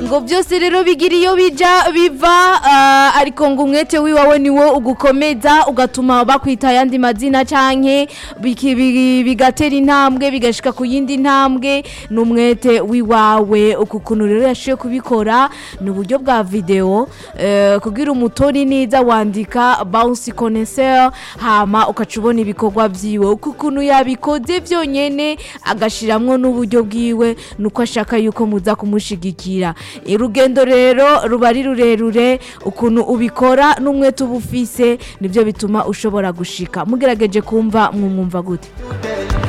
ngo byose rero bigira iyo bija biva ah, ariko ngo umwete wiwawe niwo ugukomeza ugatuma bakwita ayandi mazina canke biki- bi- bigatera intambwe bigashika ku yindi ntambwe ni umwete wiwawe uku kuntu rero yashoboye kubikora ni uburyo bwa video eh, kugira umutori neza wandika bounce connaisseur hama ukaca ubona ibikorwa vyiwe uku kuntu yabikoze vyonyene agashiramwo n'uburyo bwiwe nuko ashaka yuko muza kumushigikira urugendo rero ruba ari rurerure ukuntu ubikora n'umwete uba ufise nibyo bituma ushobora gushika mugerageje kumva mwumwumva gute